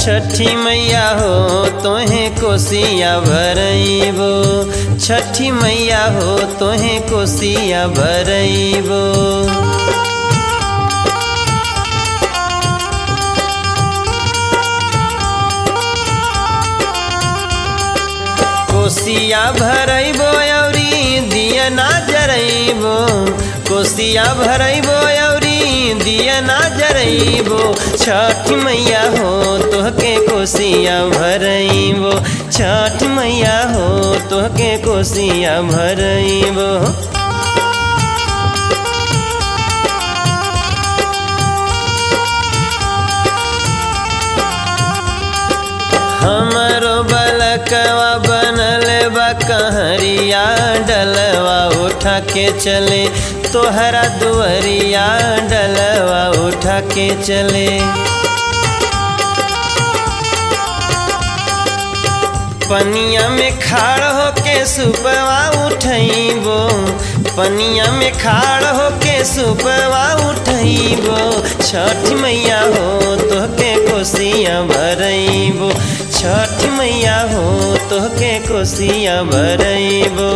छठी मैया हो तोहे कोसिया भरइबो छठी मैया हो तोहे कोसिया भरइबो कोसिया भरइबो औरी दिया ना जरइबो कोसिया भरइबो औरी दिया ना जरइबो छठ मैया हो तोहके कोसिया भरइबो छठ मैया हो तोहके कोसिया भरइबो हमरो बलकवा बनल बा कहरिया डलवा उठा के चले तोहरा दुअरिया डलवा उठा के चले पनिया में खाड़ होके सुपवा उठइबो पनिया में खाड़ होके सुपवा उठइबो छठ मैया हो तोहके कोसिया भरइबो छठ मैया हो तोहके कोसिया भरइबो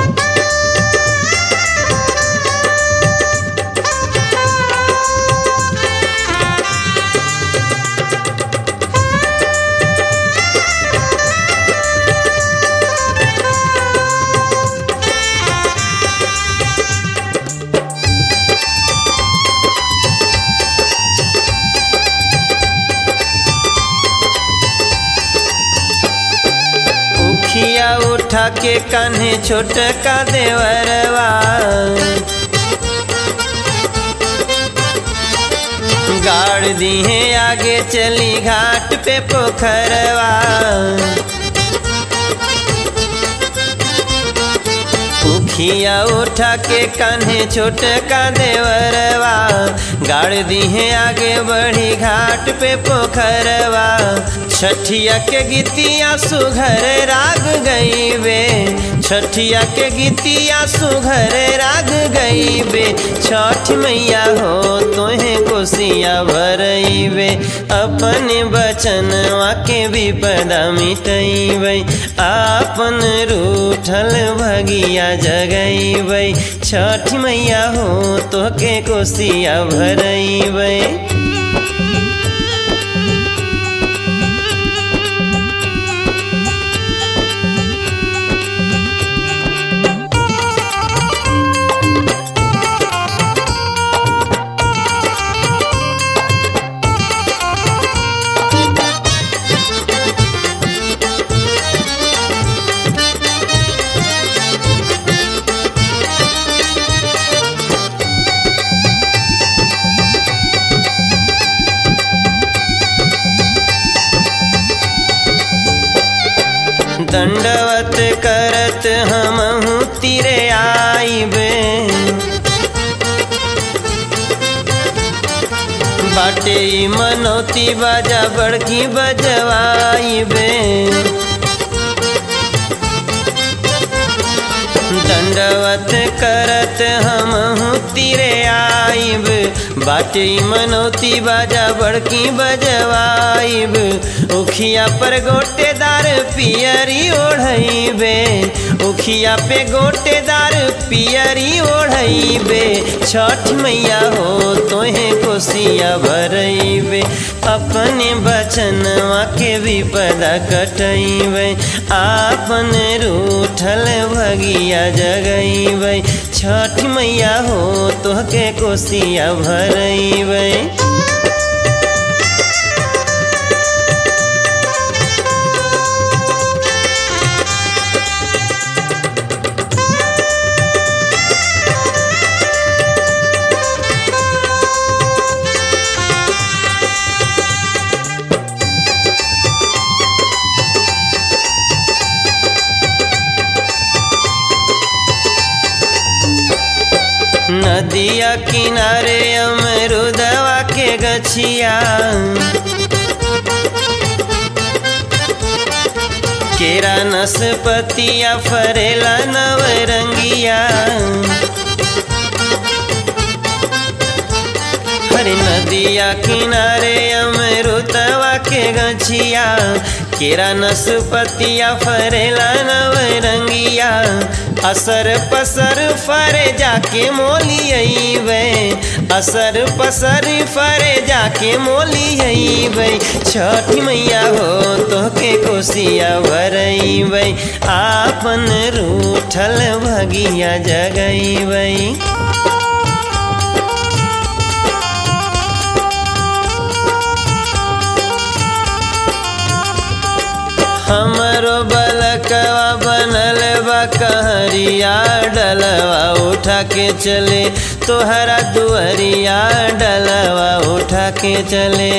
उखिया उठा के कान्हे छोटका देवरवा गाड़ दिहे आगे चली घाट पे पोखरवा उखिया उठा के कान्हे छोटका देवरवा गाड़ दिहे आगे बढ़ी घाट पे पोखरवा छठिया के गीतिया सुघर राग गईबे छठिया के गीतिया सुघर राग गईबे छठ मैया हो तोहे कोसिया भरइबे अपन बचनवा के विपदा मिटइबै आपन रूठल भगिया जगइबै छठ मैया हो तोके कोसिया भरइबै दंडवत करत हमहू तिरे आइबे बाटे ई मनौती बाजा बड़की बजवाइबे दंडवत करत हमहू तिरे आइब बाटे ई मनौती बाजा बड़की बजवाइब उखिया पर गोटेदार पियरी ओढ़इबे उखिया पे गोटेदार पियरी ओढ़इबे छठ मैया हो तोहे कोसिया भरइबे अपने बचनवा के विपदा कटइबे आपन रूठल भगिया जगइबै छठ मैया हो तोहके कोसिया भरइबै नदिया किनारे अमरुदवा के गछिया केरा नसपतिया फरेला नवरंगिया हरे नदी नदिया किनारे अमरुतवा के गछिया केरा नसपतिया फरेला नवरंगिया असर पसर फरे जाके मोली अइबे असर पसर फरे जाके मोली अइबे छठी मैया हो तोहके कोसिया भरइबे आपन रूठल भगिया जगइबे हमरो बलकवा बनल बा कहरिया डलवा उठा के चले तोहरा दुअरिया डलवा उठा के चले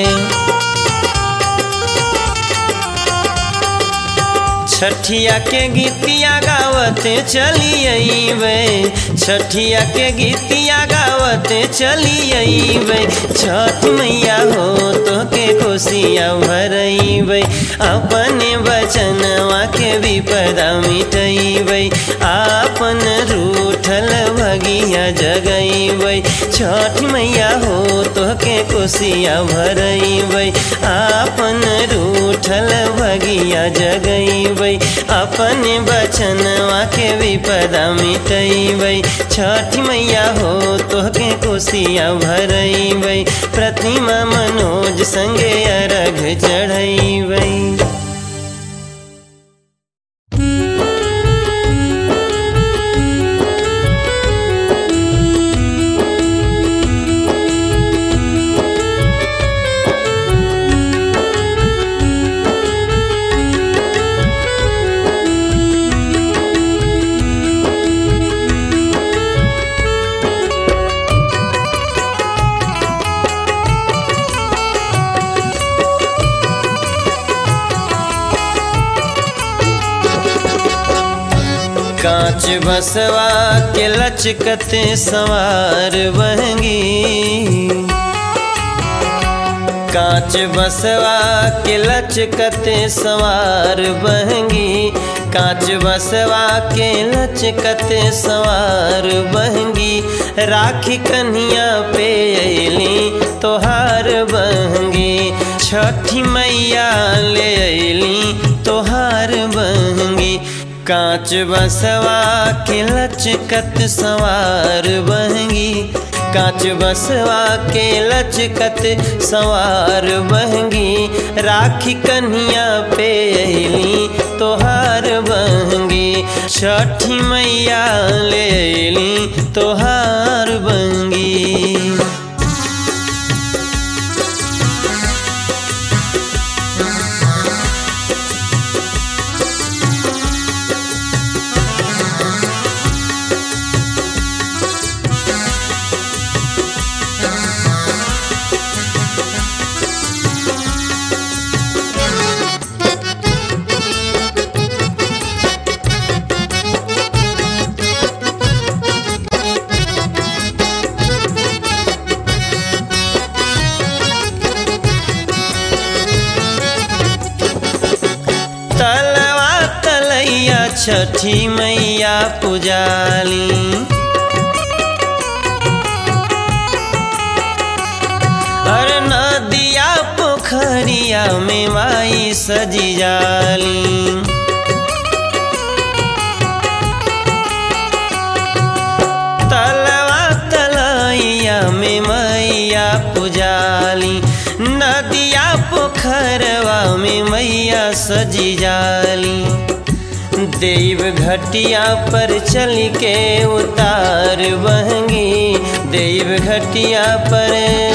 छठिया के गीतिया गावते चली अइबे छठिया के गीतिया गावते चली अइबे छठ मैया हो तोके कोसिया भरइबे अपने बचनवा के विपदा मिटइबे आपन रूठल भगिया जगइबे छठ मैया हो तोके कोसिया भरइबे आपन रूठल भगिया जगइबे अपने बचनवा के विपदा मिटइबै छठ मैया हो तोहके कोसिया भरइबै प्रतिमा मनोज संगे अरघ चढ़इबै कांच बसवा के लचकते सवार बहंगी कांच बसवा के लचकते सवार बहंगी कांच बसवा के लचकते सवार बहंगी राखी कन्हिया पे अली तोहार बहंगी छठी मैया ले अली तोहार बहंगी कांच बसवा के लचकत सवार बहंगी कांच बसवा के लचकत सवार बहंगी राखी कन्हिया पे अली तोहार बहंगी छठी मैया ले अली तोहार बहंगी तलवा तलैया छठी मैया पुजाली अरे नदिया पोखरिया में माई सजी जाली तलवा तलैया में मैया पुजाली नदिया पोखरवा में मैया सजी जाली देव घटिया पर चल के उतार बहंगी देव घटिया पर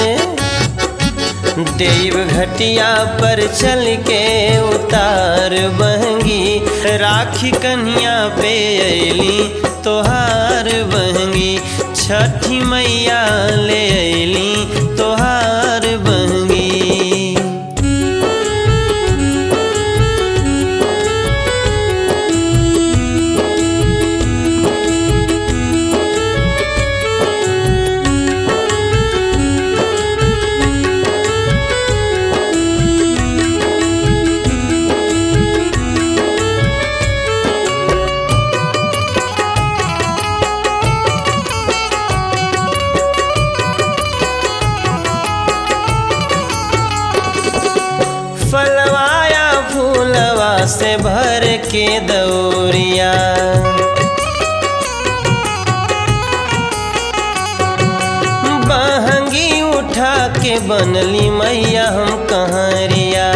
देव घटिया पर चल के उतार बहंगी राखी कन्हिया पे अली तोहार बहंगी छठी मैया ले अली तोहार बहंगी के दौरिया बहंगी उठा के बनली मैया हम कहरिया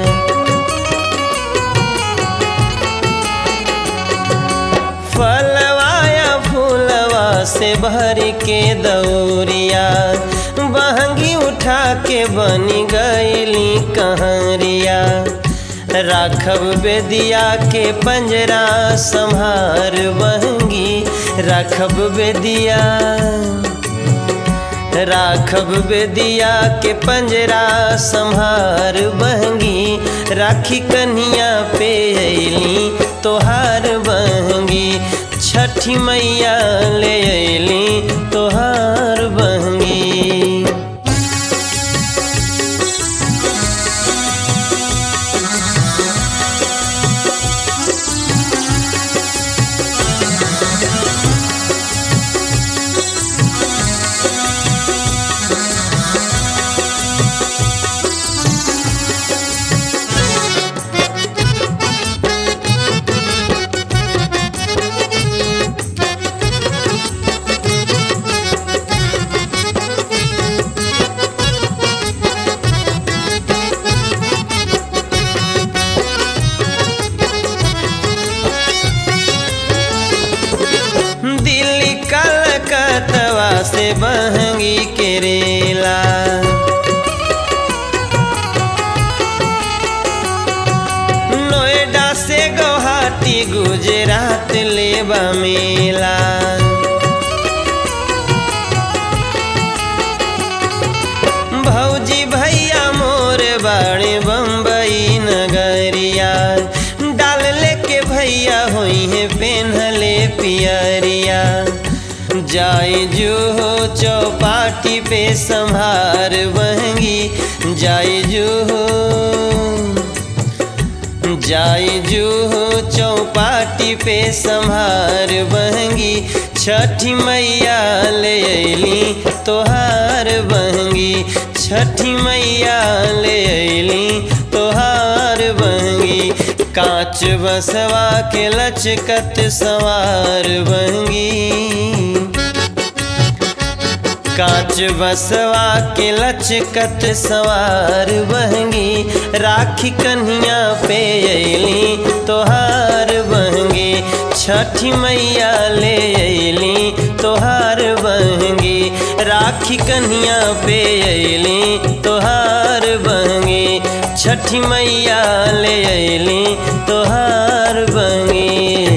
फलवाया फूलवा से भर के दौरिया बहंगी उठा के बनी गईली कहरिया राखब बेदिया के पंजरा संहार बहंगी राखब बेदिया राखब बेदिया के पंजरा संहार बहंगी राखी कन्हिया पे अली तोहार बहंगी छठी मैया ले अली तोहार बहंगी दिल्ली कलकतवा से बहंगी के रेला नोएडा से गुवाहाटी गुजरात लेबा मेला भौजी भैया मोर बाड़े बम्बई नगरिया डाल लेके भैया होई है पेन्हले पियरिया जाए जो हो चौपाटी पे संभार बहंगी जाए जो हो जाए जो हो चौपाटी पे संभार बहंगी छठी मैया ले अली तोहार बहंगी छठी मैया ले अली तोहार बहंगी कांच बसवा के लचकत सवार बहंगी कांच बसवा के लचकत सवार बहंगी राखी कन्हिया पे अली तोहार बहंगी छठी मैया ले अली तोहार बहंगी राखी कन्हिया पे अली तोहार बहंगी छठी मैया ले अली तोहार बहंगी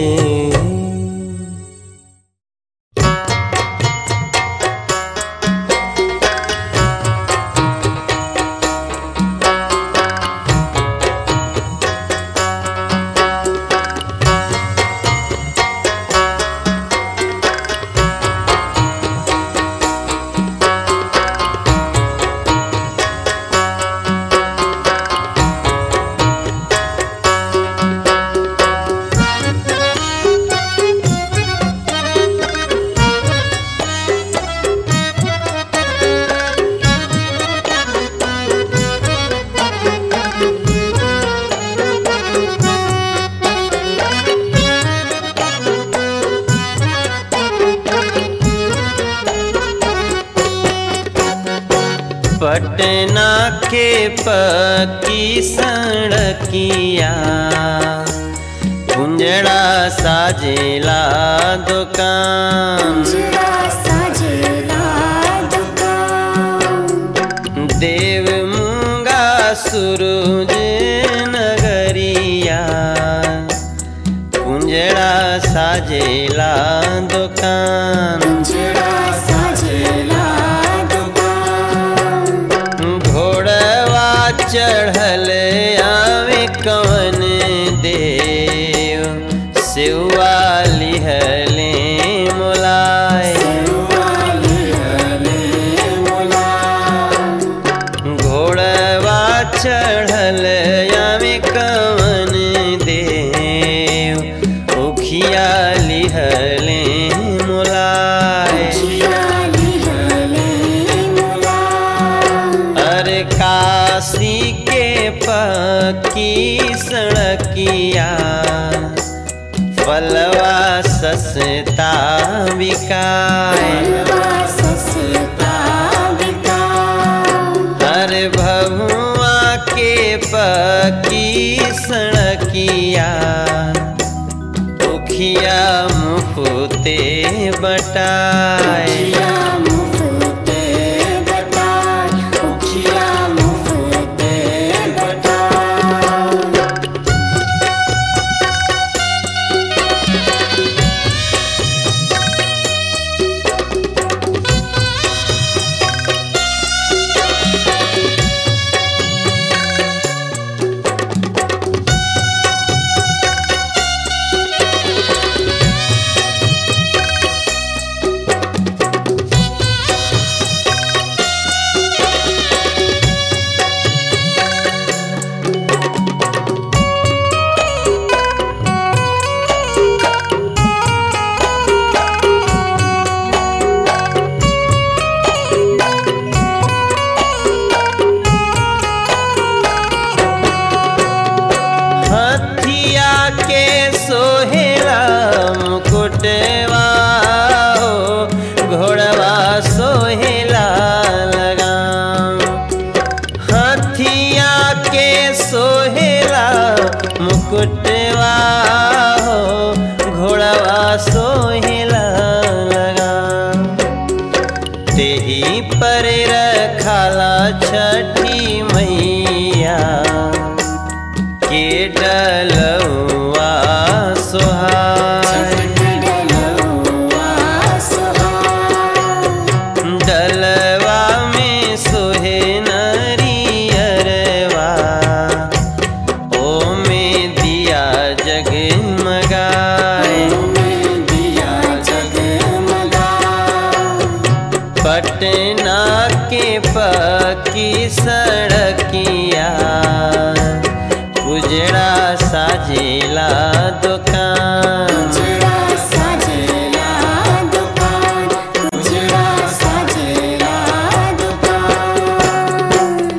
पटना के पक्की सड़किया कुंजड़ा साजेला दुकान जरा साजेला दुकान देव मूंगा सूरज नगरिया कुंजड़ा साजेला दुकान जरा साजेला दुकान घोड़वा चढ़ल आवे कवन देव सेवा लिहले मोलाय वाली हले मोला घोड़वा चढ़ल आवे कवन देव उखिया लिहले मोलाय जियाली हले मोला अरे काशी के पक्की सड़किया सस्ता बिकाय फलवा सस्ता बिकाय हर भभुआ के पकी सड़किया उखिया मुफते बटाए उखिया मुफ्ते बटाय उखिया मुफ्ते बटाय हथिया के सोहेला मुकुटवा हो घोड़वा सोहेला लगाम हथिया के सोहेला मुकुटवा हो घोड़वा सोहेला लगाम तेही पर रखाला छठी मैया के डलवा सोहाय डलवा सोहाय डलवा में सोहे नरियरवा ओ में दिया जगमगाए दिया जगमगा पटना के पकी सड़किया उजड़ा साजेला दुकान उजड़ा साजेला दुकान उजड़ा साजेला दुकान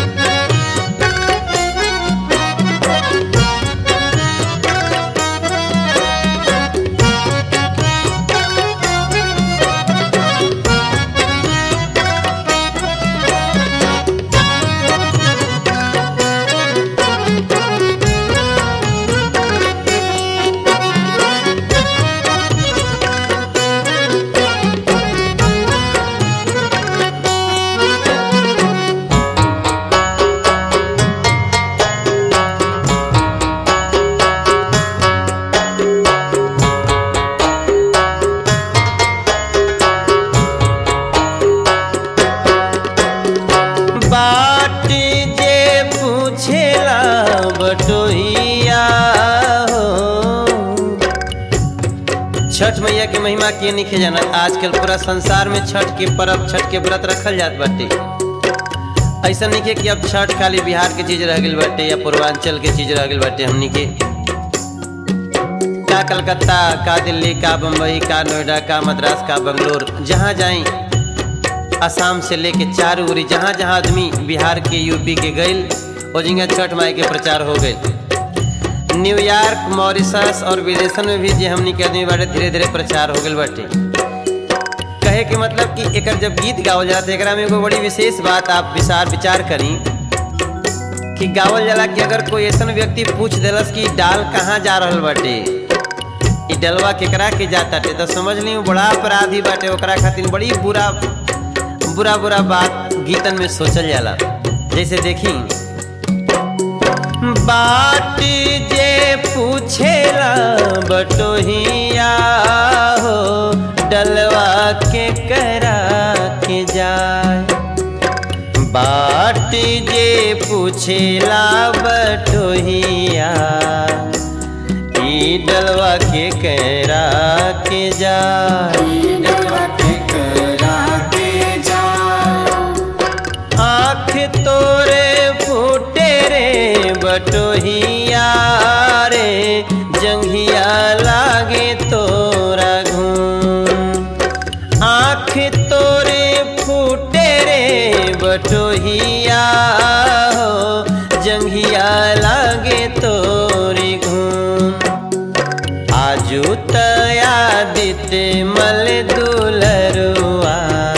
बाट जे पूछेला बटोहिया हो छठ मैया के महिमा के नहीं जाना आजकल पूरा संसार में छठ के पर्व छठ के व्रत रखल जात बाटे ऐसा नहीं के कि अब छठ खाली बिहार के चीज रह गई बाटे या पूर्वांचल के चीज रह गई बाटे हमनी के का कलकत्ता का दिल्ली का बम्बई का नोएडा का मद्रास का बंगलोर जहाँ जाई असम से लेके चारू उरी जहाँ जहाँ आदमी बिहार के यूपी के गईल ओ जगह छठ माई के प्रचार हो गईल न्यूयॉर्क मॉरिशस और विदेशन में भी जे हमनी के आदमी बाटे धीरे धीरे प्रचार हो गईल बाटे कहे के मतलब कि एकर जब गीत गावल जाला तो एकरा में एगो बड़ी विशेष बात आप विचार विचार करी कि गावल जाला कि अगर कोई ऐसा व्यक्ति पूछ देलस कि डाल कहाँ जा रहल बाटे ई डलवा केकरा के जाताटे तो समझ ली उ बड़ा अपराधी बाटे ओकरा खातिर बड़ी बुरा बुरा बुरा बात गीतन में सोचल जाला जैसे देखी बाट जे पूछेला बटोहिया हो डलवा के करा के जाए बाट जे पूछेला बटोहिया ई डलवा के करा के जाए डलवा के करा के जा आँख तोरे फूटे रे बटोहिया रे जंघिया लागे तोरा घूम आँख तोरे फूटे रे बटोहिया हो जंघिया लागे तोरी घूम आजू तया छठे मल दुलरुआ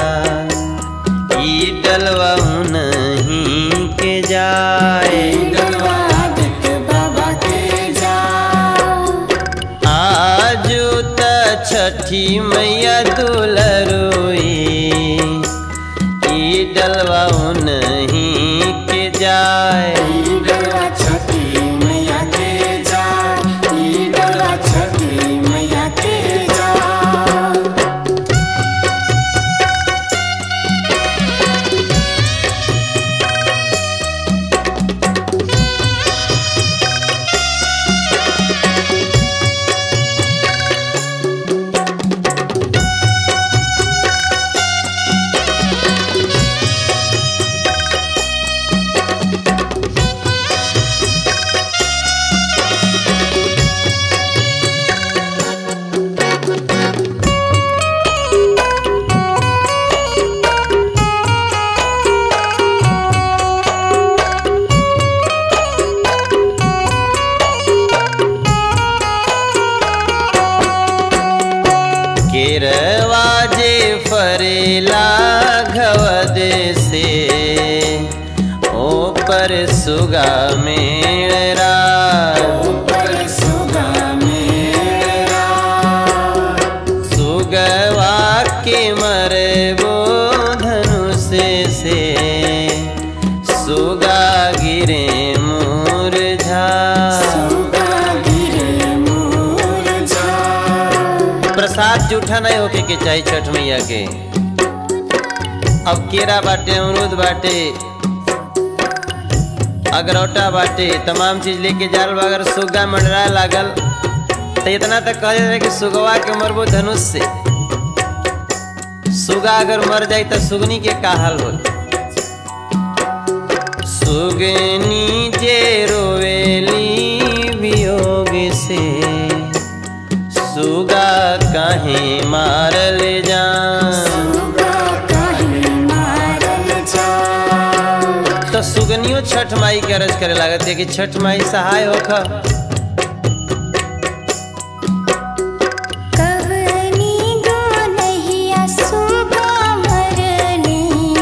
ई डलवा नहीं के जाए डलवादित बाबा के जाओ आजू त छठी मैया दुलरुई ई डलवा नहीं के जाए डलवा छठी मैया के जाओ ई डलवा छठी मैया के जाओ केरवाजे फरेला घवद से ऊपर सुगा मेरा ऊपर सुगा मेरा सुगवा के मरबो धनुष से सुगा गिरे मूर्झा सुगा गिरे मुरझा प्रसाद जूठा नहीं होके के चाहिए छठ मैया के अब केरा बाटे अमरूद बाटे अगरौटा बाटे तमाम चीज लेके जाल बा, अगर सुगा मंडरा लागल तो इतना तक कह रहे कि सुगवा के मरबो धनुष से सुगा अगर मर जाई तो सुगनी के का हाल हो सुगनी जे रोवेली वियोग से सुगा काहे मारल जा सुगा काहे मारल जा तो सुगनियो छठ माई के अरज करे लागत है कि छठ माई सहाय होख कवनी गोनहिया सुगा मरली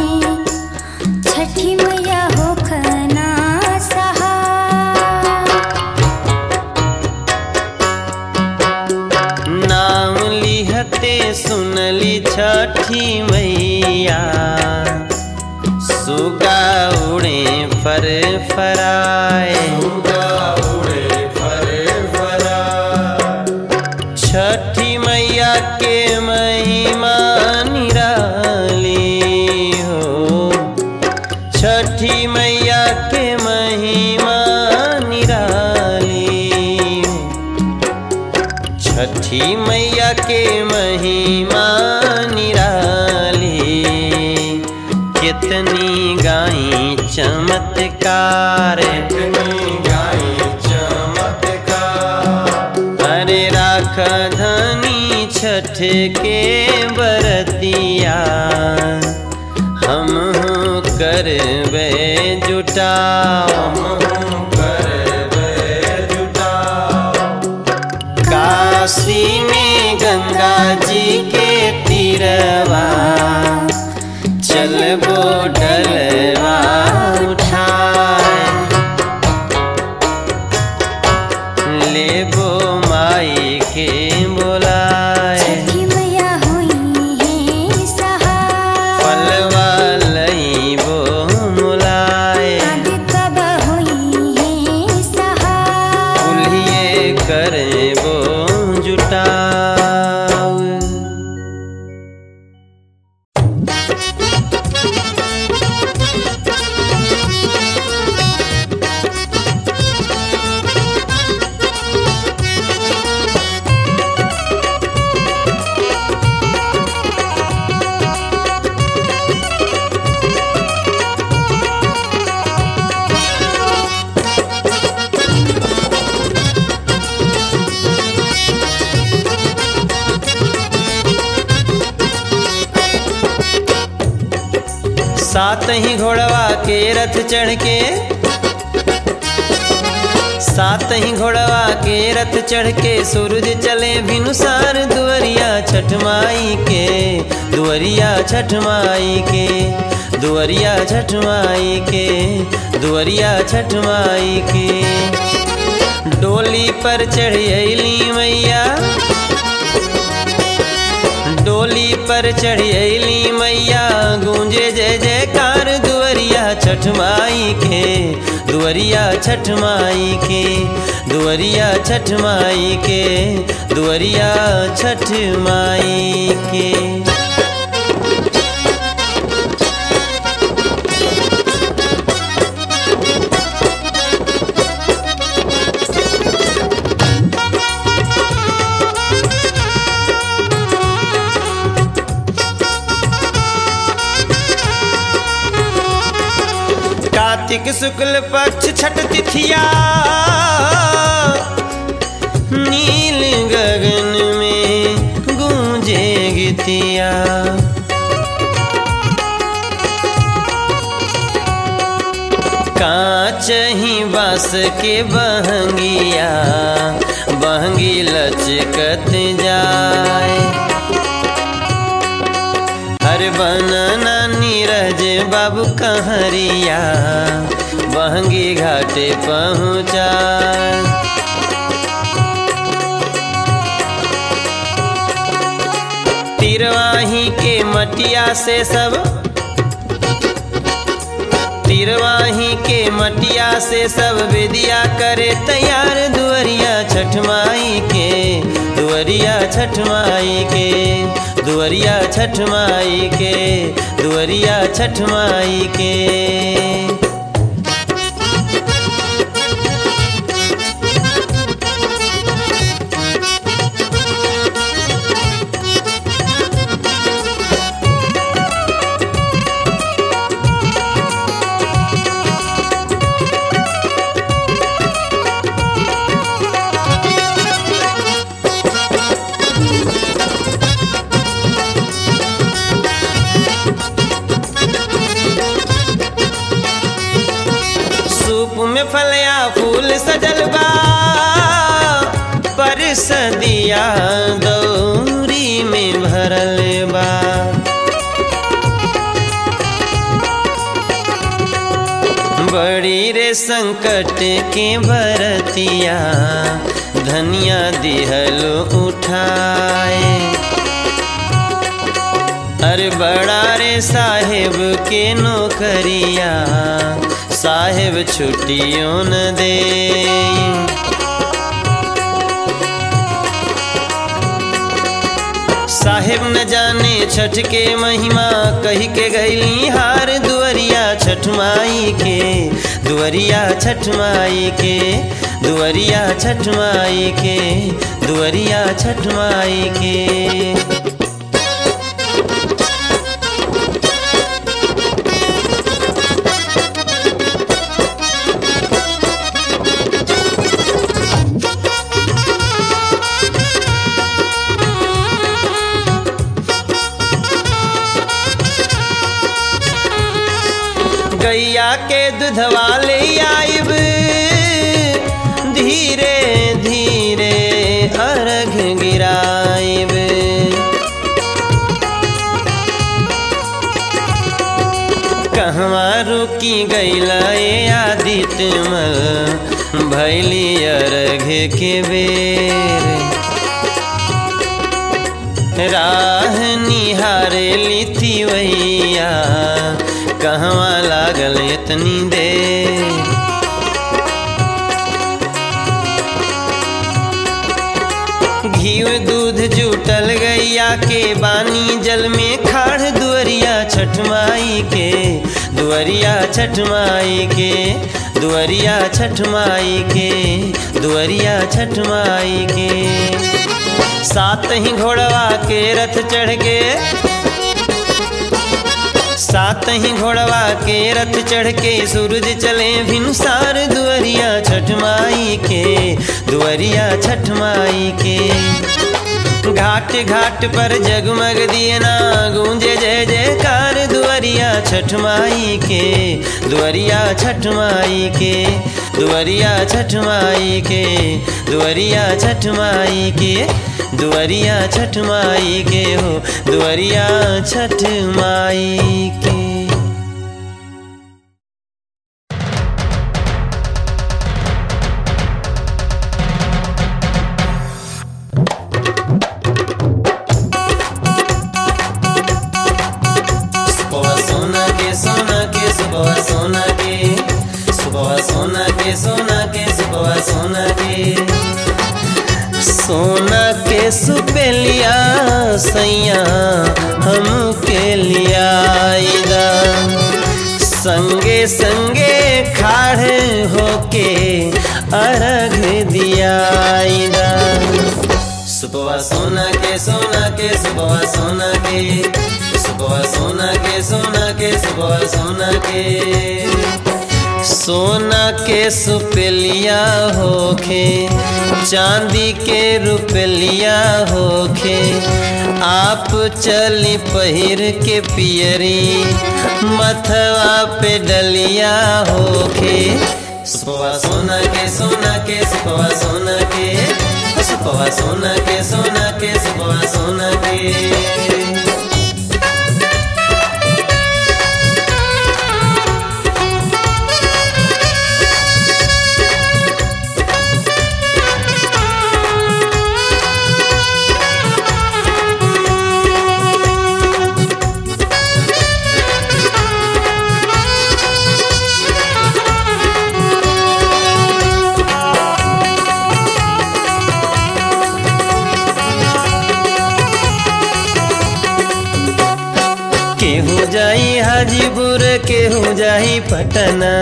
छठी मैया होखना सहा नाम लिहते सुनली छठी मैया सुगा उड़े फर फराए छठी मैया के महिमा निराली हो छठी मैया के महिमा निराली हो छठी मैया के महिमा निराली कितनी गाई चमत्कार अरे राख धनी छठ के बरतिया हम करबे जुटाओ काशी में गंगा जी के तीरवा चलबो डलवा उठाए लेबो माई के बोलाए छठी मैया हुई है सहा पलवा लईबो मुलाए आदि कब हुई है सहा कुल्हिए करबो जुटाओ सात ही घोड़वा के रथ चढ़ के सात ही घोड़वा के रथ चढ़ के सूरज चले भिनुसार दुअरिया छठ माई के दुअरिया छठ माई के दुअरिया छठ माई के दुअरिया छठ माई के डोली पर चढ़ी मैया डोली पर चढ़ी मैया गूंजे जय जयकार दुअरिया छठ माई के दुअरिया छठ माई के दुअरिया छठ माई के दुअरिया छठ माई के कार्तिक शुक्ल पक्ष छठ तिथिया नील गगन में गूंजे गीतिया कांच ही बास के बहंगिया बहंगी लचकत जाए हर बनना नीरज बाबू कहरिया बहंगी घाटे पहुँचा तिरवाही के मटिया से सब तिरवाही के मटिया से सब विदिया करे तैयार दुअरिया छठ माई के दुअरिया छठ माई के दुअरिया छठ माई के दुअरिया छठ माई के सूप में फलिया फूल सजल बा पर सदिया दौरी में भरल बा बड़ी रे संकट के भरतिया धनिया दिहल उठाए अरे बड़ा रे साहेब के नौकरिया साहेब छुट्टियों न दे साहेब न जाने छठ के महिमा कही के गईली हार दुअरिया छठ माई के दुअरिया छठ माई के दुअरिया छठ माई के दुअरिया छठ माई के गैया के दूधवा ले आइब धीरे धीरे अर्घ गिराइब कहवा रुकी गैला ए आदित्य मल भैली अर्घ के बेर राह निहारे लिथी वैया कहवा लागल इतनी देर घीव दूध जुटल गैया के बानी जल में खाड़ दुअरिया छठ माई के दुअरिया छठ माई के दुअरिया छठ माई के दुअरिया छठ माई के सात ही घोड़वा के रथ चढ़ के सात ही घोड़वा के रथ चढ़ के सूरज चले भिनुसार दुअरिया छठ माई के दुअरिया छठ माई के घाट घाट पर जगमग दियना गूंजे जय जयकार दुअरिया छठ माई के दुअरिया छठ माई के दुवरिया छठ माई के दुवरिया छठ माई के दुवरिया छठ माई के हो दुवरिया छठ माई के सुबह सोना के सोना के सुबह सोना के सुबह सोना के सोना के सुबह सोना के सोना के सुपेलिया सैया हम के लिया आइदा संगे संगे खाड़े होके अर्घ दिया आइदा सुबह सोना के सोना के सुबह सोना के सुबह सोना के सोना के सुबह सोना के सोना के सुपेलिया होखे चांदी के रुपलिया होखे आप चली पहिर के पियरी मथवा पे डलिया होखे सुबह सोना के सोना के सुबह सोना के सुबह सोना के सोना के सुबह सोना के केहू जाई हाजीपुर केहू जाई पटना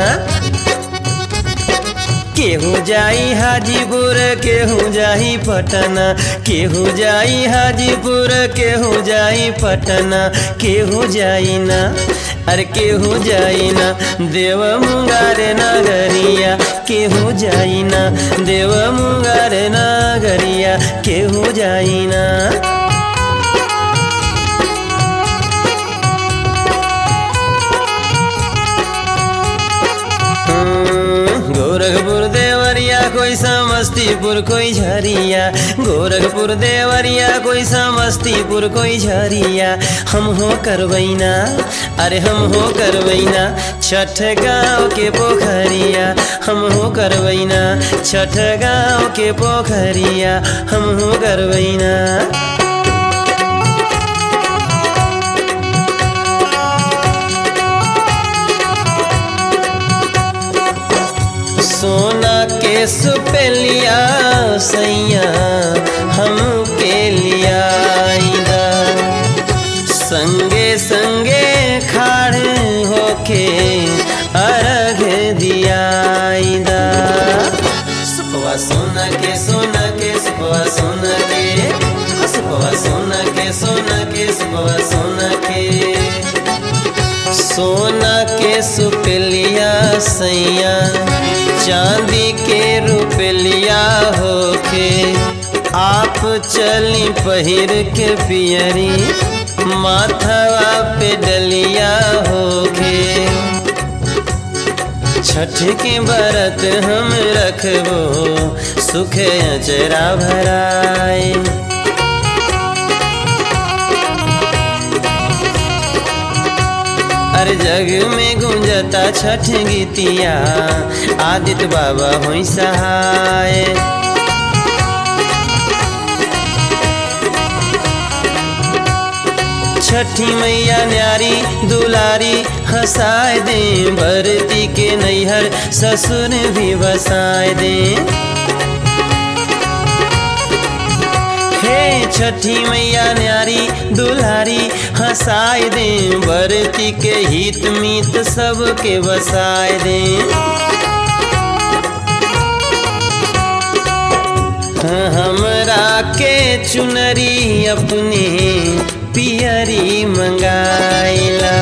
केहू जाई हाजीपुर केहू जाई पटना केहू जाई हाजीपुर केहू जाई पटना केहू जाई ना अरे केहू जाई ना देव मुंगार नगरिया केहू जाई ना देव मुंगार नगरिया केहू जाई ना गोरखपुर देवरिया कोई समस्तीपुर कोई झरिया गोरखपुर देवरिया कोई समस्तीपुर कोई झरिया हम हो करवैना अरे हम हो करवैना छठ गाँव के पोखरिया हम हो करवैना छठ गाँव के पोखरिया हम हो करवैना सोना के सुपेलिया सैया हम के लिया आइदा संगे संगे खाड़े होके अर्घ दिया आइदा सुपवा सोना के सोना के सुपवा सोना के सुपवा सोना के सोना के सुपवा सोना के सोना के सुपलिया सैया चांदी के रुपलिया होके आप चली पहिर के पियरी माथवा पे डलिया होके छठ के बरत हम रखबो सुख अचरा भराए हर जग में गुंजता छठ गीतिया आदित्य बाबा हुई सहाय छठी मैया न्यारी दुलारी हंसाए दे भरती के नैहर ससुर भी बसाए दे हे छठी मैया न्यारी दुल्हारी हंसाए दे बरती के हित मीत सबके बसाए दे हमरा के चुनरी अपने पियरी मंगाइला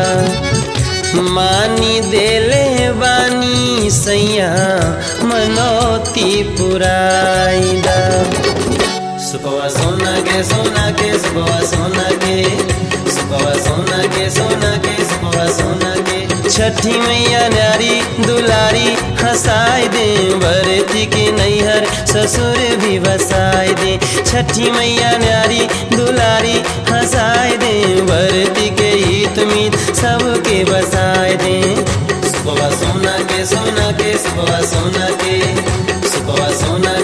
मानी देले बानी सैया मनोती पुराइला सुबह सोना के सोना के सुबह सोना के सुबह सोना के सोना के सुबह सोना के छठी मैया न्यारी दुलारी हंसाए दे भरती के नैहर ससुर भी बसाए दे छठी मैया न्यारी दुलारी हंसाए दे भरती के हित मीत सबके बसाए दे सुबह सोना के सोना के सुबह सोना के सुबह सोना